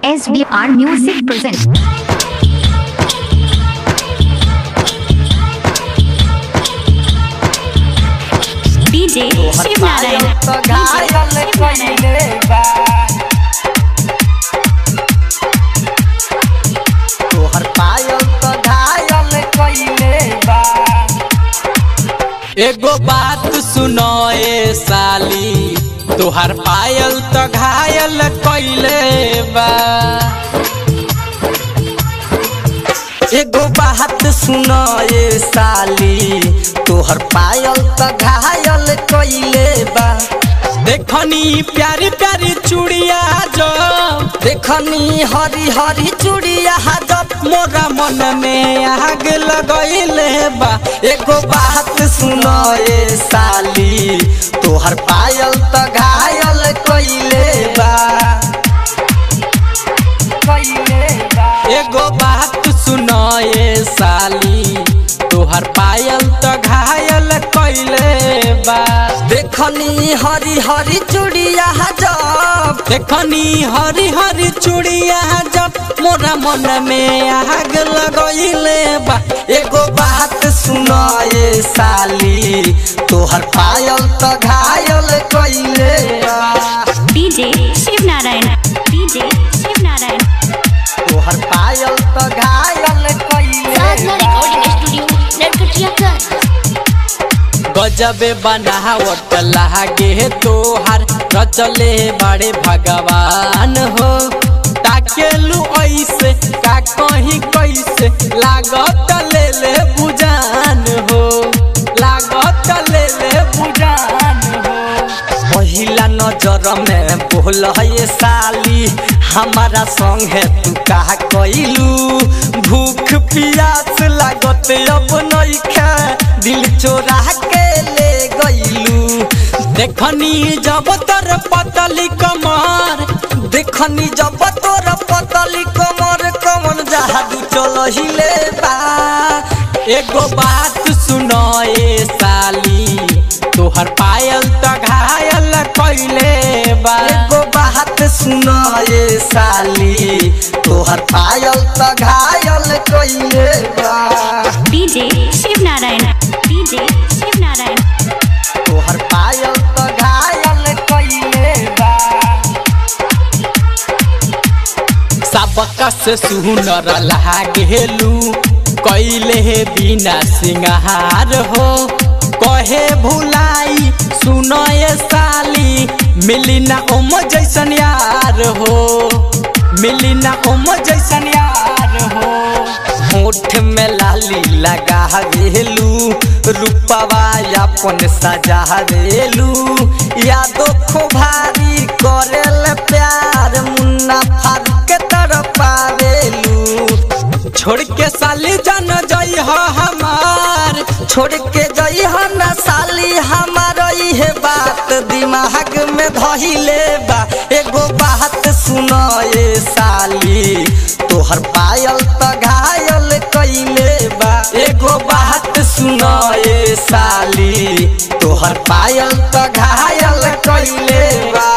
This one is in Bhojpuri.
SBR Music presents. DJ Shiv Narayan. तोहर पायल तो घायल कइले बा एगो बात सुनो ए साली तोहर पायल तो घायल कइले बा एगो बात सुनो ए साली तोहर पायल तो घायल कइले बा देखनी प्यारी प्यारी चूड़िया जो देखनी हरी हरी चूड़िया जब मोरा मन में आग लगइले बा एगो बात सुनो ए साली तोहर पायल तो घायल कइले बा कइले बा एगो बात सुनो ए साली तोहर पायल तो घायल कइले बा देखनी हरी हरी चूड़िया जब देखनी हरी हरी चूड़िया जब मोरा मन में आग लगइले बा एगो बात सुनो ए साली तोहर पायल तो घायल कइले बा DJ Shiv Narayan. DJ Shiv Narayan. तोहर पायल तो घायल कइले साधना रिकॉर्डिंग स्टूडियो नरकटियागंज गजबे बनावट लागे तोहार रचले बड़े भगवान हो ताकेलू ऐसे का कहीं कैसे लागत ले ले बुजान हो लागत ले ले बुजान हो पहिला नजर में बोल ये साली हमारा संगे तू का कइलू भूख प्यास लागत अब नइखे दिल चोरा के ले गइलू देखनी जब तर पतली कमर देखनी जब तोर पतली कमर कमन जादू चल हिले बा एगो बात सुनो ए साली तोहर पायल तो घायल कइले बा एगो बात सुनो ये साली तोहर पायल तो घायल कइले बा DJ Shiv Narayan. DJ Shiv Narayan. तोहर पायल तो घायल कइले बा सबका से सुनर लागेलू कैले बिना सिंगार हो कहे भुलाई सुनो ये साली मिली ना ओम जैसन यार हो मिली ना ओम जैसन यार हो होठ में लाली लगा वेलू रूपवा अपन सजा वेलू यादो खो भारी करेल प्यार मुन्ना फारूक के तरफ पावेलू छोड़ के साली जान जई हो हमार छोड़ के जई हो न साली हमार इहे बात दिमाग में धइले बा एगो बात सुनो ए साली तोहर पायल त घायल कइले बा एगो बात सुनो ए साली तोहर पायल त घायल कइले बा